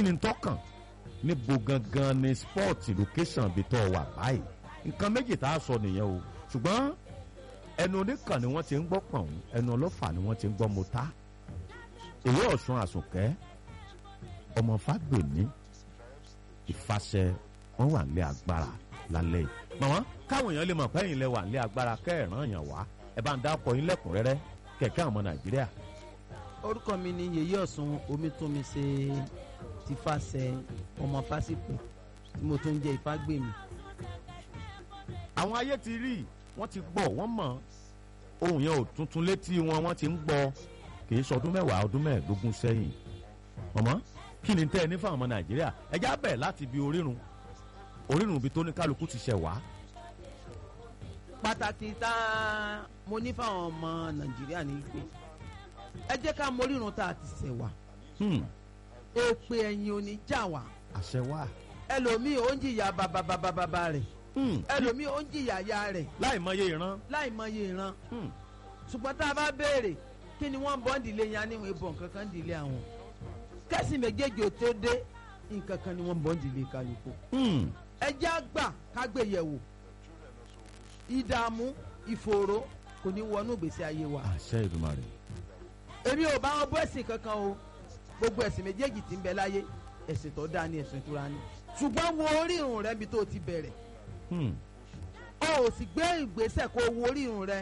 ni tọkàn níbo gangan ni sport location bí tọ́ wà báyìí nǹkan méjì tá a sọ nìyẹn o ṣùgbọ́n ẹnu oníkan ni wọ́n ti ń gbọ́ pọ̀n ẹnu ọlọ́fà ni wọ́n ti ń gbọ́ mọ́tá èyí ọ̀sùn àsùnkẹ́ ọmọ fágbèmí ìfàṣẹ wọn wà nílé agbára lálẹ́ yìí màmá káwọn èèyàn lè mọ̀ pé ẹ̀yin lẹ wà nílé agbára kẹ́ẹ̀ràn yàn wá ẹ bá ń dá ọkọ̀ yín lẹ́kùnrẹ́rẹ́ kẹ̀kẹ́ àwọn ọmọ nàìjíríà orúkọ mi ni yèyé ọ̀sùn omítúnmi ṣe ti fàṣẹ ọmọ fásitì tí mo tún jẹ́ ìfágbèmí. àwọn ayé ti rí wọ́n ti gbọ́ wọ́n mọ̀ ohun yẹn ò tuntun létí wọn wọ́n ti ń gbọ́ kì í sọdún mẹ́wàá ọdún mẹ́ẹ̀ẹ́dógún sẹ́yìn mọ̀mọ́ kí ni tẹ́ ẹ ní fáwọn ọmọ nàìjíríà ẹ já bẹ̀ láti bi orírun orírun ibi tó ní kálukú ti ṣẹ̀ wá. pàtàkì tá a mo ní fáwọn ọmọ nàìjíríà ní pé ẹ jẹ́ ká morírun tá a ti ṣẹ̀ wá Hmm, èpè ẹ̀yìn ò ní já wa àṣẹ wà. ẹlòmíì ó ń jìyà bàbàbàbàbà rẹ̀ Hmm, ẹlòmíì ó ń jìyà ya rẹ̀ láì mọye ìran. láì mọye ìran Hmm, ṣùgbọ́n tá a bá béèrè kí ni wọ́n bọ́ ń dìlé yẹn á níwọ̀n ìbọn kankan dìlé àwọn kẹ́sì méjèèjì ò tó dé nǹkan kan ni wọ́n bọ́ ń dìlé kálukú hmm, ẹjẹ́ àgbà kágbéyẹ̀wò ìdààmú ìfòòró kò ní wọnú ìgbésí ayé wa àṣẹ ìdùmarè. èmi ò bá wọn bọ́ ẹ̀sìn kankan o gbogbo ẹ̀sìn méjèèjì tí ń bẹ láyé ẹ̀sìn tó dáa ní ẹ̀sìn ìtura ni ṣùgbọ́n wo orírun rẹ bí tó ti bẹ̀rẹ̀ Hmm, o ò sì gbé ìgbésẹ̀ kó wo orírun rẹ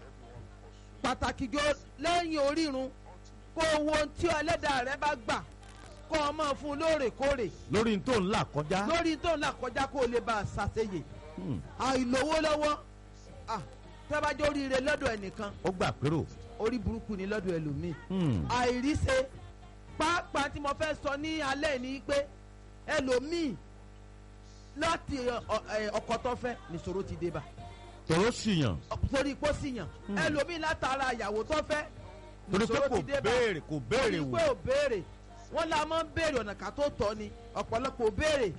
pàtàkì jọ lẹ́yìn orírun kó o wo ohun tí ẹlẹ́dàá rẹ bá gbà kó o máa fún un lóòrèkóòrè lórí n tó ń là kọjá. lórí tó ń là kọjá kó o lè bá a ṣàṣeyè Hmm, àìlówó lọ́wọ́ ah, tẹ́bájọ́ oríire lọ́dọ̀ ẹnìkan ó gbà pérò. orí burúkú ni lọ́dọ̀ ẹlòmíì Hmm, àìríṣe pàápàá tí mo fẹ́ sọ ní alẹ́ ni pé ẹlòmíì láti ọ- ọ- ẹ, ọkọ tó fẹ́ nìṣòro ti dé bá tòró ṣìyàn torí pé ó sì yàn ẹlòmíì látara ìyàwó tó fẹ́ torí pé nìṣòro kò ti dé bá béèrè kò béèrè torí wò. pé ò béèrè wọ́n la máa ń béèrè ọ̀nà ká tó tọ́ ni ọ̀pọ̀lọpọ̀ ò béèrè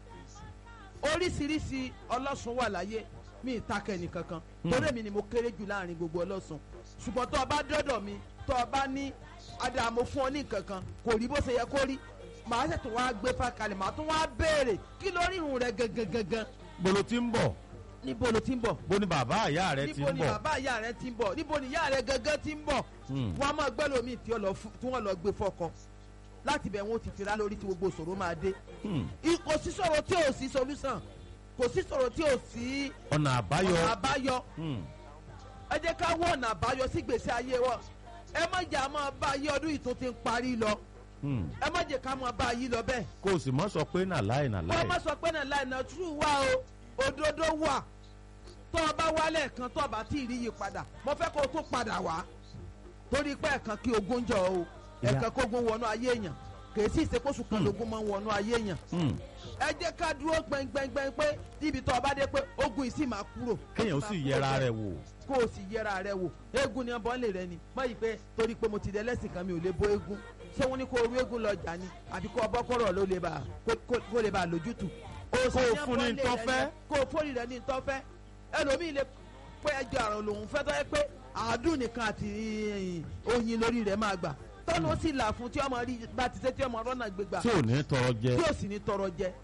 oríṣiríṣi ọlọ́sùn wà láyé mi ìtakẹ́ nìkankan torí èmi ni mo kéré jù láàrin gbogbo ọlọ́sùn ṣùgbọ́n tó o bá dọ́dọ̀ mi tó o bá ní adamu fún ọ ní nǹkankan kò rí bó ṣe yẹ kó rí màá ṣètò wá gbé fàkalẹ̀ màá tún wá béèrè kí lórí irun rẹ gangan gangan bolo ti ń bọ̀ níbo ló ti ń bọ̀ bó ni bàbá àyà rẹ ti níbo ń ni bọ̀. bàbá ìyá rẹ ti ń bọ̀ níbo ni ìyá rẹ gangan ti ń bọ̀ Hmm, wọ́n á máa gbẹ́ lómi tí wọ́n lọ fún- tí wọ́n lọ gbé fọ́kọ láti bẹ̀ wọ́n ti fira lórí tí gbogbo ìṣòro máa dé hmm. I- kò sí sọ̀rọ̀ tí ò sí solution kò sí sọ̀rọ̀ tí ò sí ọ̀nà àbáyọ. ọ̀nà àbáyọ Hmm, ẹ jẹ́ ká wọ ọ̀nà àbáyọ sí gbèsè ayé wa ẹ má jẹ́ àmọ́ bá ayé ọdún yìí tó ti ń parí lọ hmm. ẹ má jẹ́ ká mọ́ bá ayé lọ bẹ́ẹ̀ kó o sì mọ́ sọ pé nàláì wọ́n nàláì. má sọ pé náà láì náà true wá o òdodo wà tó o bá wálẹ̀ kan tó o bá tí ì rí yí padà mo fẹ́ kó o tún padà wá torí pé ẹ̀kan kí ogun jọ o Ìyá- ẹ̀kan kógun wọnú ayé èèyàn kì í sì ṣe kóṣù kan lógún máa ń wọnú ayé èèyàn Hmm, ẹ jẹ́ ká dúró gbẹngbẹngbẹng pé níbi tó o bá dé pé ogun yìí sì máa kúrò kéèyàn ó sì yẹra rẹ̀ wò. kó o sì yẹra rẹ wò eégún ni ọbọ̀ lè rẹ ni má yìí pé torí pé mo ti dẹ lẹ́sìn kan mi ò lè bó eégún ṣé wọ́n ní kó o rú eégún lọ jà ni àbí kó o bọ́ kọ́rọ̀ ló lè bá kó- kó- kó lè bá a lójútù. Kó o fún ní ntọ́ fẹ́. kó o fórí rẹ ní ntọ́ fẹ́ ẹlòmíì lè pé ẹjọ́ àrùn lòun fẹ́ tọ́ yẹ pé àádùn nìkan àti oyin lórí rẹ̀ máa gbà tọ́nu ó sì là fún tí ọmọ rí bá ti ṣe tí ọmọ rọ́nà gbégbà tí ò ní tọrọ jẹ. tí ò sì ní tọrọ jẹ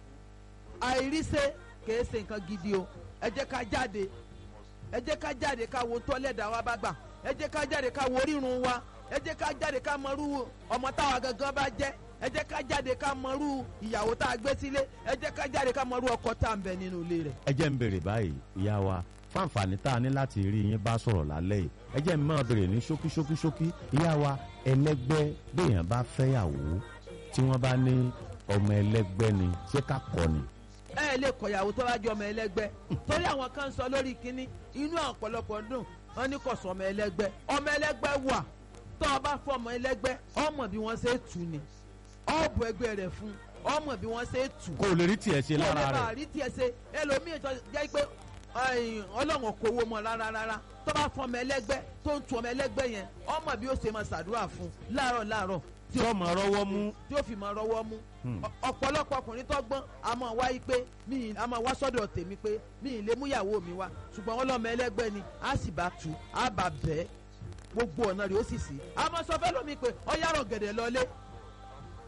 àìríṣe kìí ṣe nǹkan gidi o ẹ jẹ́ ká jáde ẹ jẹ́ ká jáde ká wo tọ́lẹ̀dà wa bá gbà ẹ jẹ́ ká jáde ká wo orírun wa ẹ jẹ́ ká jáde ká mọrú ọmọ táwa gangan bá jẹ́ ẹ jẹ́ ká jáde ká mọrú ìyàwó tá a gbé sílé ẹ jẹ́ ká jáde ká mọrú ọkọ tá a ń bẹ nínú ilé rẹ̀. ẹ jẹ́ ń béèrè báyìí ìyá wa fáǹfààní tá a ní láti rí yín bá sọ̀rọ̀ lálẹ́ yìí ẹ jẹ́ ń máa béèrè ní ṣókí ṣókí ṣókí ìyá wa ẹlẹ́gbẹ́ béèyàn bá fẹ́yàwó tí wọ́n bá ní ọmọ ẹlẹ́gbẹ́ ni ṣé ká kọ́ ni. ẹ ẹ lè kọyàwó tó bá jọ ọmọ ẹlẹgbẹ́ torí àwọn kan sọ lórí kínní inú ọ̀pọ̀lọpọ̀ dùn wọn ní kò sọ ọmọ ẹlẹgbẹ́ ọmọ ẹlẹgbẹ́ wà tó o bá fọ ọmọ ẹlẹgbẹ́ ọmọ bí wọ́n ṣe tù ni ọ̀bù ẹgbẹ́ rẹ̀ fún ọmọ bí wọ́n ṣe tù kó o lè rí tiẹ̀ ṣe kó lè lára bá rẹ̀ rí tiẹ̀ ṣe ẹlòmíì tó jẹ́ pé ẹ̀yìn, ọlọ́run kò wo mọ́ rárá rárá tó bá fọ ọmọ ẹlẹgbẹ́ tó ń tu ọmọ ẹlẹgbẹ́ yẹn ọmọ bí ó ṣe máa ṣàdúrà fún láàárọ̀ láàárọ̀ tí ọmọ rọwọ́ mú tí ó fi máa rọwọ́ mú Hmm. Ọ- ọ̀pọ̀lọpọ̀ ọkùnrin tó gbọ́n a máa wá yí pé mi ì- a máa wá sọ́dọ̀ tèmi pé mi ì lè mú ìyàwó mi wá ṣùgbọ́n wọn lọ́mọ ẹlẹ́gbẹ́ ni a sì bá tu a bá bẹ́ẹ̀ gbogbo ọ̀nà rẹ̀ ó sì sí a máa sọ fẹ́ lómi pé ọ̀yàrọ̀ gẹ̀dẹ̀ lọlé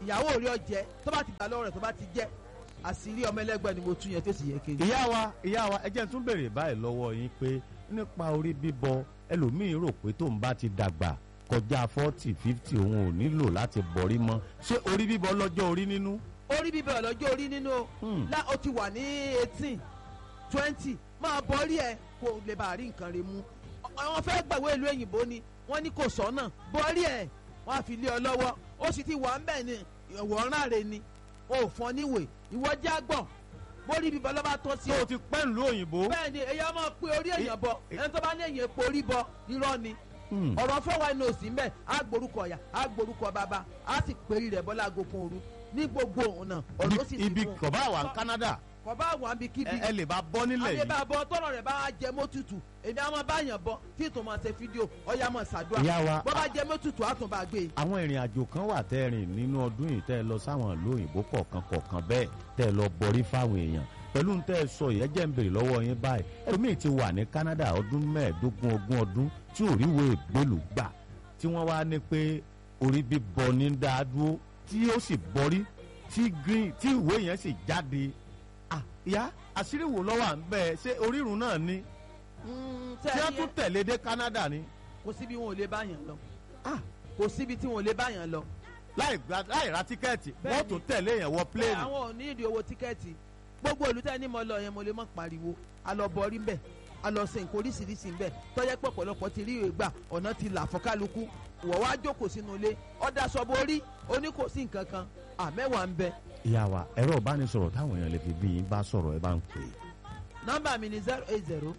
ìyàwó rí ọjẹ tó bá ti gbà lọ́wọ́ rẹ̀ tó bá ti jẹ́ àṣírí ọmọ ẹlẹ́gbẹ́ ni mo tún yẹn tó sì yẹ kéde. ìyá wa ìyá wa ẹ jẹ́ n tún béèrè báyìí lọ́wọ́ yín pé nípa orí bíbọ ẹlòmíín rò pé tóun bá ti dàgbà kọjá forty fifty òun ò nílò láti bọ̀rí mọ́ ṣé orí bíbọ lọ́jọ́ orí nínú. orí bíbẹ̀ ọlọ́jọ́ orí nínú o Hmm. lá o ti wà ní eighteen twenty máa bọ́rí ẹ kó lè bá rí nǹkan rẹ̀ mú àwọn fẹ́ gbàgbé ìlú òyìnbó ni wọ́n ní kò sọ́nà bọ́rí ẹ wọ́n á fi lé ọ lọ́wọ́ ó sì ti wà ń bẹ̀ ni ìwọ̀nrán rẹ̀ ni o ò fọ́n níwèé ìwọ já gbọ̀n bórí bíbẹ̀ lọ́ba tó sí tó o ti pẹ́ ìlú òyìnbó. bẹ́ẹ̀ ni èyàn máa pe orí èèyàn bọ ẹni tó bá ní èèyàn epo orí bọ irọ́ ni Hmm. ọ̀rọ̀ fọwọ́ ẹni òsì ń bẹ̀ á gborúkọ ọ̀yà á gborúkọ bàbá á sì péri rẹ̀ bọ́lá agogun òru ní gbogbo ọ̀nà ọ̀rọ̀ ó sì ti ibi fún un. kọ̀bá wà ní Canada kò bá àwọn àbí kíbi ẹ ẹ lè bá bọ́ nílẹ̀ yìí. àdébàbọ̀ tọrọ rẹ̀ bá jẹ mọ́tutù èmi á máa báyàn bọ tí ìtò máa ṣe fídíò ọ̀yà máa ṣàdúrà ìyá wa bọ́ bá jẹ mọ́tutù á tún bá gbé e. àwọn ìrìn àjò kan wà tẹ́ ẹ rìn nínú ọdún yìí tẹ́ ẹ lọ sáwọn ìlú òyìnbó kọ̀ọ̀kan kọ̀ọ̀kan bẹ́ẹ̀ tẹ́ ẹ lọ bọrí fáwọn èèyàn pẹ̀lú tẹ́ ẹ sọ yìí ẹ jẹ́ ń béèrè lọ́wọ́ yín báyìí ẹlòmíì ti wà ní Canada ọdún mẹ́ẹ̀ẹ́dógún ogún ọdún tí ò ríwèé ìgbélú gbà tí wọ́n wá ní pé orí bíbọ ní dáa dúró tí ó sì bọrí tí green tí ìwé yẹn sì jáde ah ìyá àṣírí wo lọ́wọ́ à ń bẹ́ẹ̀ ṣé orírun náà ni Mm, tí tẹ́ wọ́n ẹ tún yẹ- tẹ̀lé dé Canada ni kò síbi wọn ò lè báyàn lọ ah kò síbi tí wọn ò lè báyàn lọ. láì gba láì ra tíkẹ́ẹ̀tì wọ́n Bẹ́ẹ̀ni. tún tẹ̀lé yẹn wọ bẹ́ẹ̀ pléènì. àwọn ò ní ìdí owó tíkẹ́ẹ̀tì gbogbo ìlú tẹ́ ní mo lọ yẹn mo lè mọ̀ pariwo a lọ bọrí ń bẹ̀ a lọ ṣe nǹkan oríṣiríṣi ń bẹ̀ tọ́jẹ́ pé ọ̀pọ̀lọpọ̀ ti rí ìwé gbà ọ̀nà ti là fọ́kálukú wọ̀ wá jókòó sínú ilé ọ̀dà sọ́bù orí oní kò sí nǹkan kan àmẹ́wàá ń bẹ ìyá wa ẹ̀rọ ìbánisọ̀rọ̀ táwọn èèyàn lè fi bí yín bá sọ̀rọ̀ ẹ bá ń pè é. nọ́mbà mi ni zero eight zero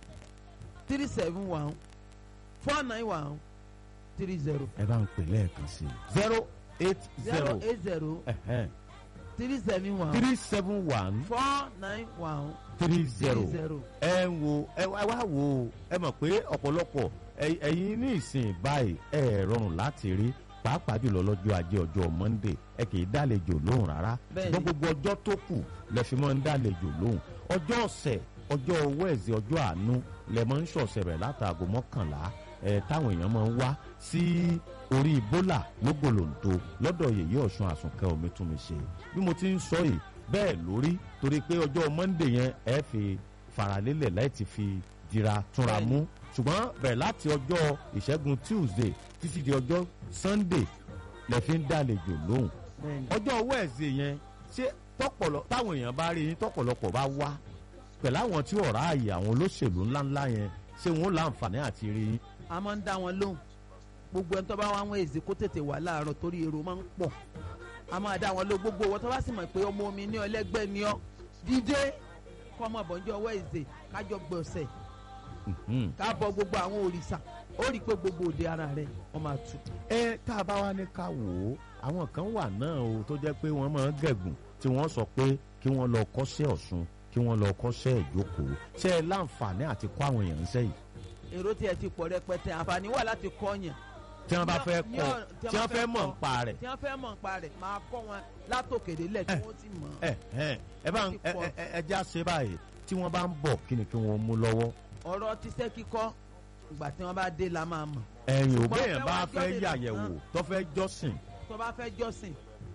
three seven one four nine one three zero ẹ bá ń pè lẹ́ẹ̀kan sí i. zero eight zero zero eight zero three seven one three seven one four nine one three three zero. zero. ẹ ń wo ẹ wá wá wo ẹ mọ̀ pé ọ̀pọ̀lọpọ̀ ẹ- ẹ̀yin ní ìsìn báyìí ẹ rọrùn láti rí pàápàá jùlọ lọ́jọ́ ajé ọjọ́ Monday ẹ kì í dálejò lóhùn rárá Bẹ́ẹ̀ni. ṣùgbọ́n gbogbo ọjọ́ tó kù lẹ fi máa ń dálejò lóhùn ọjọ́ ọ̀sẹ̀ ọjọ́ wẹ́ẹ̀sì ọjọ́ àánú lẹ máa ń ṣọ̀sẹ̀ rẹ̀ látàgò mọ́kànlá ẹ táwọn èèyàn máa ń wá sí orí bólà lógolòǹtò lọ́dọ̀ yèyé ọ̀ṣun àsùnkẹ́ omi tún mi ṣe bí mo ti ń sọ yìí bẹ́ẹ̀ lórí torí pé ọjọ́ Monday yẹn ẹ fi faralélẹ̀ láti fi dira túnra mú ṣùgbọ́n bẹ̀rẹ̀ láti ọjọ́ ìṣẹ́gun Tuesday títí di ọjọ́ Sunday lẹ fi ń dálejò lóhùn bẹ́ẹ̀ni. ọjọ́ wẹ́ẹ̀sì yẹn ṣé tọpọlọ táwọn èèyàn bá rí yín tọpọlọpọ̀ bá wá pẹ̀lú àwọn tí ọ̀rá ààyè àwọn olóṣèlú ńláńlá yẹn ṣé wọn ó láǹfààní àti rí yín. a máa ń dá wọn lóhùn gbogbo ẹni tó bá wá wọn èzè kó tètè wà láàárọ̀ torí èrò máa ń pọ̀ a máa dá wọn lóhùn gbogbo owó tó bá sì mọ̀ pé ọmọ omi ní ọlẹ́gbẹ́ ni ọ́ dídé kọ́ ọmọ àbọ̀njọ́ ọwọ́ èzè kájọ gbọ̀nsẹ̀ Mhm. ká bọ gbogbo àwọn òrìṣà ó rí i pé gbogbo òde ara rẹ̀ wọ́n máa tù. ẹ tá a bá wá ní ká wò ó àwọn kan wà náà o tó jẹ́ pé wọ́n máa ń gẹ̀gùn tí wọ́n sọ pé kí wọ́n lọ kọ́ṣẹ́ ọ̀ṣun kí wọ́n lọ kọ́ṣẹ́ ìjókòó ṣé ẹ láǹfààní àti kọ́ àwọn èèyàn sẹ́yìn èrò tiẹ̀ ti pọ̀ rẹpẹtẹ àǹfààní wà láti kọ́ yẹn tí wọ́n bá Ní- fẹ́ ní kọ́ ọ̀rọ̀- tí wọ́n fẹ́ mọ̀ kọ́, nípa rẹ̀ tí wọ́n fẹ́ mọ̀ nípa rẹ̀ máa kọ́ wọn látòkèdè lẹ̀ tí wọ́n ti mọ̀ ẹ ẹ ẹ bá ń ẹ ẹ ẹ ẹ já ṣe báyìí tí wọ́n bá ń bọ̀ kí ni kí wọ́n mú lọ́wọ́ ọ̀rọ̀ tíṣẹ́ kíkọ́ ìgbà tí wọ́n bá dé la máa mọ̀ ẹ̀yìn Ṣùgbọ́n òbẹ́yẹn fẹ́ bá wá fẹ́ jọ́sìn yàyẹ̀wò nìkan. tó fẹ́ jọ́sìn tó bá fẹ́ jọ́sìn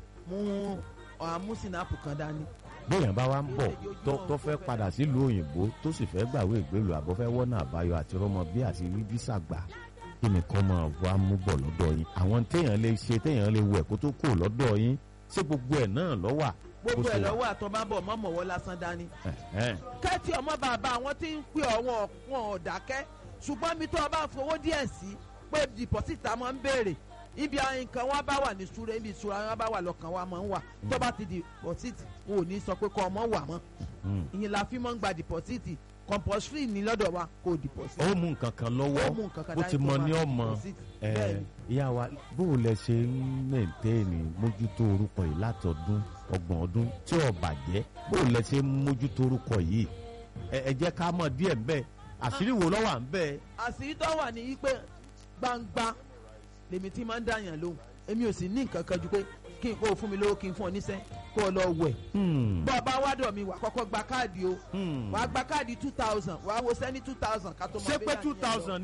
mú àmúsìnàpù kan dání bóyá bá wa ń bọ̀ tó tó fẹ́ padà sílùú òyìnbó tó sì fẹ́ gbàwé ìgbélú àbọ̀ fẹ́ wọ́nà àbáyọ àti rọ́mọ bí àti rí físà gbà kí ni kọ́ máa wá mú bọ̀ lọ́dọ̀ yín àwọn téèyàn lè ṣe téèyàn lè wẹ̀ kó tó kù lọ́dọ̀ yín ṣé gbogbo ẹ̀ náà lọ́wà gbogbo ẹ̀ lọ́wọ́ àtọ́bábọ̀ mọ́mọ́wọ́ lásán dání. kẹ́tì ọmọ bàbá àwọn tí ń pè ọ̀wọ́n wọn ò dákẹ́ ṣùgbọ́n mi tó o bá fowó díẹ̀ sí pé dìpọ́sìtì máa ń béèrè ibi àwọn nǹkan wọn bá wà ní ìṣúra ibi ìṣúra wọn bá wà lọ́kàn wa máa ń wà tó bá ti dìpọ́sìtì wọn ò ní sọ pé kọ́ ọmọ wà mọ́ ìyẹn la fi máa ń gba dìpọ́sìtì compulsory ní lọ́dọ̀ wa kò dìpọ́sìtì. ó mú nǹkan kan lọ́wọ́ ó mú nǹkan kan bó dání ti tó mọ máa ní fi ọmọ deposit. ẹ Bẹ́ẹ̀ni. ìyá wa bó o lẹ ṣe ń mẹ̀ntẹ́ẹ̀nì mójútó orúkọ yìí láti ọdún ọgbọ̀n ọdún tí ò bàjẹ́ bó o lẹ ṣe ń mójútó orúkọ yìí ẹ ẹ jẹ́ ká mọ̀ díẹ̀ ńbẹ́ àṣírí wo ló wà ńbẹ́ àṣírí tó wà ní wípé gbangba lèmi tí máa ń dàyàn lóhùn èmi ò sì ní nǹkan kan ju pé kí n kó o fún mi lówó kí n fún ọ níṣẹ́ kó o lọ wẹ̀ Hmm, bọ́ ọ bá wádọ̀ mi wà kọ́kọ́ gba káàdì o hmm. wà á gba káàdì two thousand wà á wo sẹ́ni two thousand ká tó máa ṣé bẹ́ẹ̀ pé yàn two yẹn lọ. thousand ni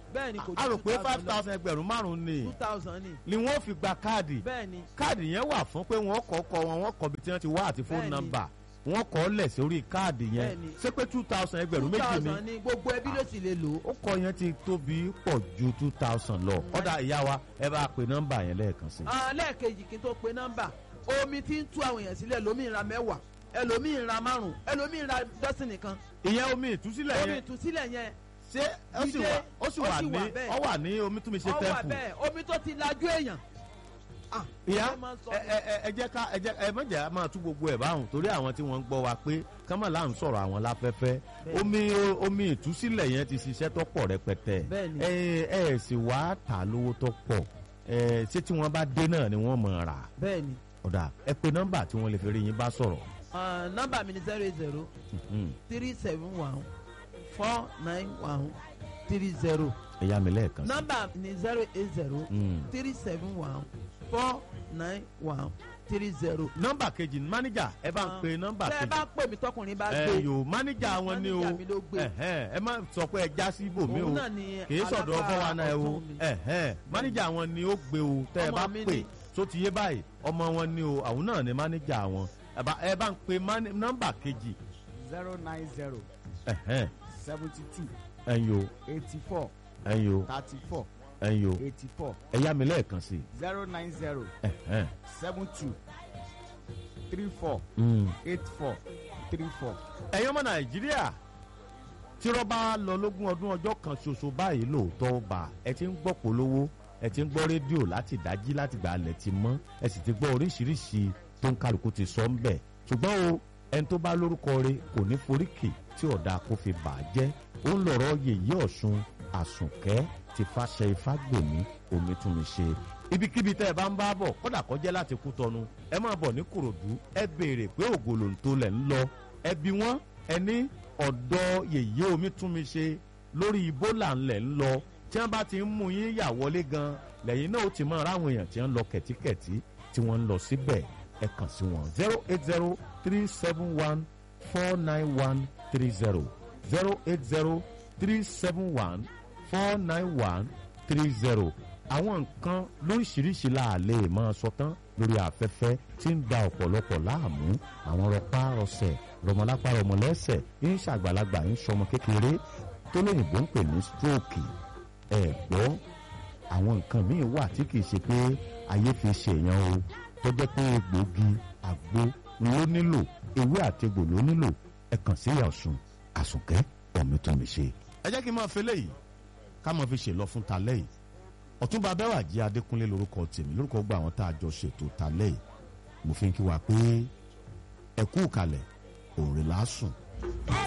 bẹ́ẹ̀ ni kò a rò pé two five thousand thousand ẹgbẹ̀rún márùn-ún ni two thousand ni ni wọ́n fi gba káàdì bẹ́ẹ̀ ni káàdì yẹn wà fún pé wọ́n kọ́ kọ́ wọn wọ́n kọ́ bí tí wọ́n ti wá àti fóònù Bẹ́ẹ̀ni. nọ́mbà wọ́n kọ́ lẹ̀ sórí káàdì yẹn Bẹ́ẹ̀ni. ṣé pé two thousand ẹgbẹ̀rún two méjì ni thousand ni gbogbo ẹbí ló sì lè lò ó ó kọ yẹn ti tóbi pọ̀ ju two thousand lọ ọ̀dà ìyá wa ẹ bá pe nọ́mbà yẹn lẹ́ẹ̀kan sí. Ah, lẹ́ẹ̀kejì kí n tó pe nọ́mbà omi tí ń tú àwọn èèyàn sílẹ̀ lómi ra mẹ́wàá ẹlòmíì ra márùn ẹlòmíì ra dọ́sìn nìkan ìyẹn omi ìtúsílẹ̀ omi yẹn ìtúsílẹ̀ yẹn ṣé ó sì Jídé, wà ó sì ó wà sì ní wà bẹ́ẹ̀. ó wà ní omi túnmí ṣe ọwọ́ tẹ́fù bẹ́ẹ̀ omi tó ti lajú èèyàn. Ah, ìyá ó máa ń sọ ẹ ẹ ẹ- ẹ jẹ́ ká ẹ jẹ́ ẹ mọ̀jẹ̀ á máa tú gbogbo ẹ̀ báwọn torí àwọn tí wọ́n ń gbọ́ wa pé kámọ̀ là ń sọ̀rọ̀ àwọn láfẹ́fẹ́ Bẹ́ẹ̀ni. omi omi ìtúsílẹ̀ yẹn ti ṣiṣẹ́ tó pọ̀ rẹpẹtẹ Bẹ́ẹ̀ni. ẹ ẹ sì wá tà lówó tó pọ̀ ẹ ṣé tí wọ́n bá dé náà ni wọ́n mọ̀ rà bẹ́ẹ̀ ni ọ̀dà ẹ pe nọ́mbà tí wọ́n lè fi rí yín bá sọ̀rọ̀ Ah, nọ́mbà mi ni zero eight zero Mhm. three seven one four nine one three zero ẹ yá mi lẹ́ẹ̀kan sí. nọ́mbà mi ni zero eight zero Mm. three seven one four nine one three zero. nọ́mbà kejì ní mánéjà ẹ bá ń pe nọ́mbà tẹ́ ẹ kejì bá pè mí tọkùnrin bá ẹ gbé yòó mánéjà wọn ni o Mánéjà mi ló gbé. ẹhẹn, ẹ má sọ pé ẹ já sí ibòmí o òun náà ni kìí sọ̀dọ̀ alágbára fọwọ́ náà ẹ o ọ̀tún mi. ẹhẹn, mánéjà wọn ni ó gbé o tẹ́ ẹ Ọmọ bá mi pè ni. tó ti yé báyìí ọmọ wọn ni o àwọn náà ni mánéjà wọn ẹ bá ẹ bá ń pe mani- nọ́mbà kejì zero nine zero ẹhẹn, seventy two ẹ̀yin o eighty four ẹ̀yin o thirty four ẹ̀yin o eighty four ẹ yá mi lẹ́ẹ̀kan sí i. zero nine zero ẹhẹn, seven two three four mm. eight four three four. ẹ̀yin ọmọ nàìjíríà tí rọ́bà lọ lógún ọdún ọjọ́ kan ṣoṣo báyìí lóòótọ́ bá ẹ ti ń gbọ́ polówó ẹ ti ń gbọ́ rédíò láti dájí láti gbà alẹ̀ ti mọ́ ẹ sì ti gbọ́ oríṣiríṣi tó ń kálukú ti sọ ń bẹ̀ ṣùgbọ́n o ẹni tó bá lórúkọ rẹ̀ kò ní foríkì tí ọ̀dà kò fi bà á jẹ́ ó ń lọ̀rọ̀ yèyí ọ̀ṣun àsùnkẹ́ ti fàṣẹ ifágbèmí omi tún mi ṣe ibikíbi tẹ́ ẹ bá ń bá bọ̀ kódà kọjá láti kú tọnu ẹ máa bọ̀ ní kòròdú ẹ béèrè pé ògòlòǹtò lẹ̀ ń lọ ẹ bí wọ́n ẹ ní ọ̀dọ́ yèyé omi tún mi ṣe lórí ibola ńlẹ̀ ń lọ tí wọ́n bá ti ń mú yín yà wọlé gan lẹ́yìn náà ó ti máa ráwọn èèyàn tí wọ́n ń lọ kẹ̀tíkẹ̀tí tí wọ́n ń lọ síbẹ̀ ẹ kàn sí wọn zero eight zero three seven one four nine one three zero zero eight zero three seven one four nine one three zero àwọn nǹkan lóríṣiríṣi la lè máa sọ tán lórí afẹ́fẹ́ tí ń da ọ̀pọ̀lọpọ̀ láàmú àwọn rọpá rọsẹ̀ rọmọlápá rọmọlẹ́sẹ̀ ń ṣàgbàlagbà ń sọmọ kékeré tó lóyìnbó ń pè ní stroke ẹ̀ gbọ́ àwọn nǹkan míì wà tí kìí ṣe pé ayé fi ṣèyàn o tó jẹ́ pé egbòogi àgbo ló nílò ewé àtegbò ló nílò ẹ kàn sí ìyá ọ̀sùn àsùnkẹ́ ọ̀mìtọ́mi ṣe. ẹ jẹ́ kí n máa fi léyìí ká máa fi ṣèlọ fún talẹ́ yìí ọ̀túnba bẹ́wàjì adékúnlé lórúkọ tèmi lórúkọ gba àwọn tá a jọ ṣètò talẹ́ yìí mo fi ń kí wa pé ẹ kú kalẹ̀ òòrè lásùn. ẹ